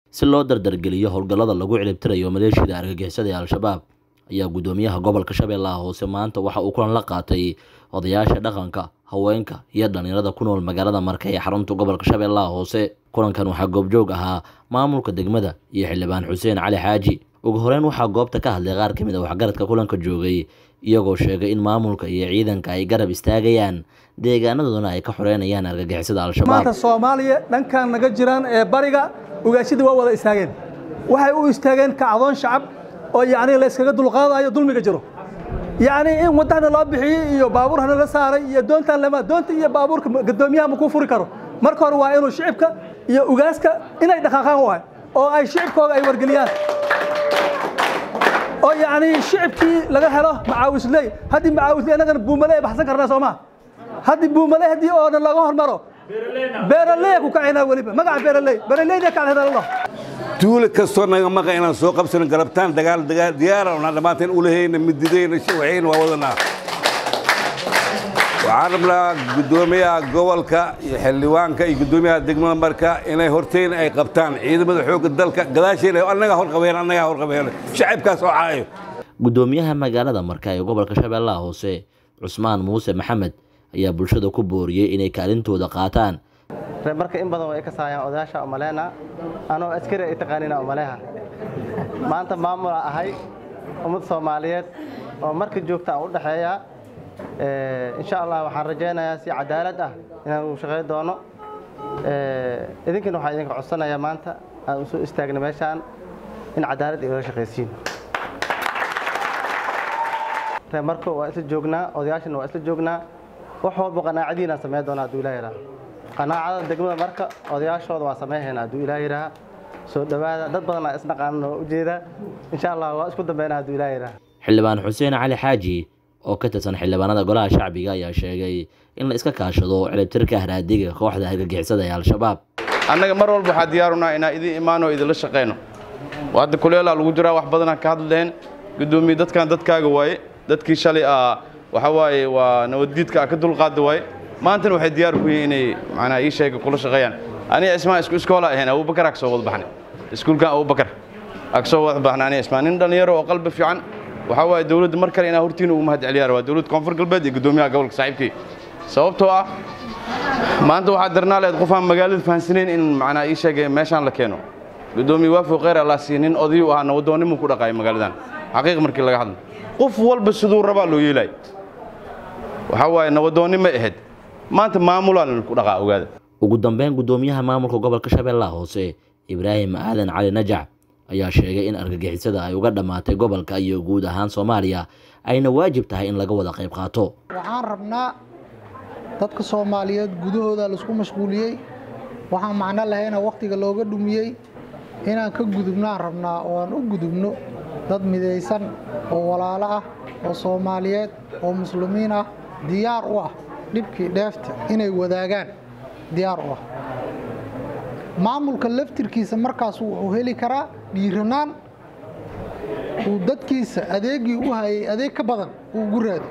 si loo dardargeliyo howlgallada lagu ciribtirayo maleeshiyada argagixisada ee al-shabaab ayaa guddoomiyaha gobolka shabeellaha hoose maanta waxa uu kulan la qaatay odayaasha dhaqanka haweenka iyo dhalinyarada ku nool magaalada marka ee xarunta gobolka shabeellaha hoose kulankan waxaa goobjoog ahaa maamulka degmada iyo xildhibaan xuseen cali xaaji ugu horeyn waxaa goobta ka hadlay qaar ka mid a waxgaradka kulanka joogay iyagoo sheegay in maamulka iyo ciidanka ay garab istaagayaan deegaanadoodana ay ka xoreynayaan argagixisada al-shabaab maanta soomaaliya dhankan naga jiraan ee bariga ugaashadii waa wada istaageen waxay u istaageen kacdoon shacab oo yacni la iskaga dulqaadayo dulmiga jiro yacni in wadahna loo bixiyey iyo baabuurhana la saaray iyo doontaan lama doonta iyo baabuurka gadoomiyaha ma kuu furi karo marka hore waa inuu shicibka iyo ugaaska inay dhaqaaqaan waay oo ay shicibkooda ay wargeliyaan oo yacni shicibkii laga helo macaawisley haddii macaawisley annagana buumale baxsan karnaa soo maa haddii buumale haddii oo dhan laga hormaro beeraley ku kacaynaa weliba magaca beeraley beeraleyda kacalhedalalo duule kastoo naga maqa inaan soo qabsano galabtaan dagaal dagaal diyaara unaan dhammaanteen ulahayna mididayna shawacayna waa wadanaa waxaan rabnaa guddoomiyaha gobolka iyo xildhibaanka iyo guddoomiyaha degmada marka inay horteyna ay qabtaan ciidamada xoogga dalka gadaasheena annagaa horqabeen annagaa horqabeen shacibkaas oo caayo guddoomiyaha magaalada marka ee gobolka shabeellaha hoose cusmaan muuse maxamed ayaa bulshada ku booriyey inay kaalintooda qaataan ree marka in badan way ka saayaan odayaasha umaleena anoo askari ay taqaanina umaleha maanta maamula ahay ummad soomaaliyeed oo marka joogta aan u dhexeeya insha allah waxaan rajaynayaa si cadaalad ah inaan u shaqayn doono idinkana waxaan idinka codsanayaa maanta aan u soo istaagna meeshaan in cadaalad igala shaqaysiin ree marka waa isla joognaa odayaashana waa isla joognaa wax walba qanaacadiinaan samayn doonaa hadduu ilaah yidhaha qanaacada degmada marka odayaashooda waa samayhaynaa hadduu ilaah yidhaha soo dhowaada dad badanaa isnaqaanan oo ujeeda insha allah waa isku dambeynaa hadduu ilaah yidhaha xildhibaan xuseen cali xaaji oo ka tirsan xildhibaanada golaha shacbiga ayaa sheegay in la iska kaashado ciribtirka haraadiga kooxda argagixisada ee al-shabaab annaga mar walba waxaa diyaarunaa inaan idin imaano o idinla shaqayno hadda kuleelaa lagu jiraa wax badanaa ka hadleen guddoomiye dadkan dadkaaga waaye dadkii shalay a waxa waaye waa nabaddiidka a ka dulqaada waaye maantana waxay diyaar ku yihiin inay macnaa ii sheega kula shaqeeyaan aniga ismaan isku iskoola ahayn abubakar aa ka soo wada baxnay iskuulkan abubakar aa ka soo wada baxnay aniga ismaan nin dhallinyaro oo qalbi fiican waxaa waaye dowladda mar kale inaa hortiina ugu mahad celiyaa waa dowladda koonfur galbeed iyo guddoomiyaha gobolka saaxiibkii sababtoo ah maanta waxaa darnaa leed qofaan magaalada fahansanayn in macnaa ii sheegay meeshaan la keeno guddoomiye waafo kheyr allah siiye nin odayu ahaa nabadoonnimuu ku dhaqaaya magaaladan xaqiiq markii laga hadlo qof walba siduu rabaa loo yeelay waxaa waaye nabadoonni ma ahayd maanta maamulaan ku dhaqaa ogaada ugu dambeyn guddoomiyaha maamulka gobolka shabeellaha hoose ibraahim aadan cali najac ayaa sheegay in argagixisada ay uga dhammaatay gobolka iyo guud ahaan soomaaliya ayna waajib tahay in laga wada qayb qaato waxaan rabnaa dadka soomaaliyeed gudahooda laisku mashquuliyey waxaan macno lahayna wakhtiga looga dhumiyey inaan ka gudubnaan rabnaa oo aan u gudubno dad midaysan oo walaalo ah oo soomaaliyeed oo muslimiin ah diyaar u ah dhibkii dheefta inay wadaagaan diyaar u ah maamulka laftirkiisa markaas wuxuu heli karaa dhiiranaan uu dadkiisa adeegii u hayay adeeg ka badan uu ugu raado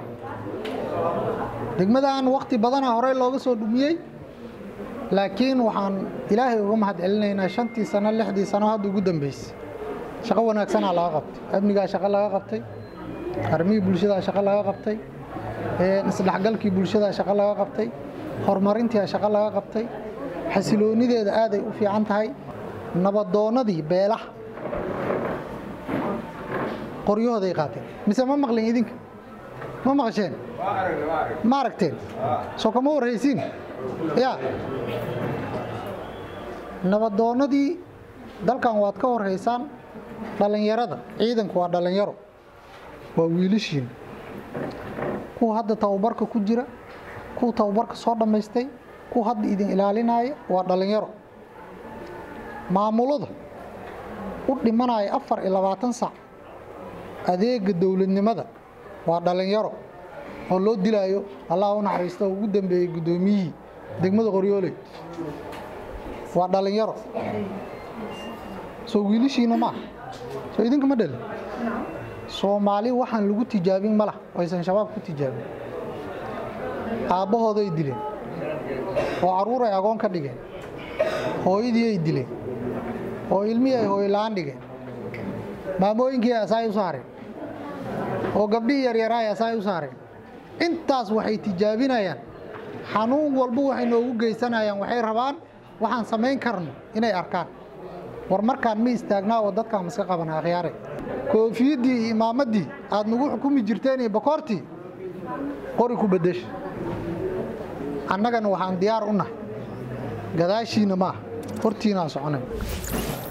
degmadan wakhti badana horey looga soo dhumiyey laakiin waxaan ilaahay uga mahad celinaynaa shantii sano lixdii sano hadda ugu dambeysay shaqo wanaagsanaa laga qabtay amnigaa shaqo laga qabtay armihii bulshadaa shaqo laga qabtay isdhexgalkii bulshadaa shaqo laga qabtay horumarintii shaqo laga qabtay xasiloonideeda aaday u fiican tahay nabadoonnadii beelaha qoryahooday qaateen mise ma maqlin idinka ma maqasheen ma aragteen soo kama warhaysiin ya nabadoonnadii dalkan waad ka horhaysaan dhallinyarada ciidanku waa dhallinyaro waa wiilashiin kuwa hadda tababarka ku jira kuwa tababarka soo dhammaystay kuwa hadda idin ilaalinaya waa dhallinyaro maamulada u dhimanaya afar iyo labaatan sac adeega dowladnimada waa dhallinyaro oo loo dilaayo allah u naxariisto oo ugu dambeeyey guddoomiyihii degmada qoryooley waa dhallinyaro soo wiilishiina maaha soo idinka ma dhalin soomaali waxaan lagu tijaabin ma lah aysan shabaab ku tijaabin aabbahooday dileen oo carruur ay agoon ka dhigeen hooyadii ay dileen oo ilmihii ay hooylaan dhigeen maamooyinkii asaay u saareen oo gabdhihii yaryaraay asaay u saareen intaas waxay tijaabinayaan xanuun walba waxay noogu geysanayaan waxay rabaan waxaan samayn karno inay arkaan war markaan ma istaagnaa oo dadkaan maska qabana akhyaare koofiyaddii iyo imaamaddii aad nagu xukumi jirteen iyo bakoortii qori ku beddesha annagana waxaan diyaar u nahay gadaashiinna maaha hortiinaan soconay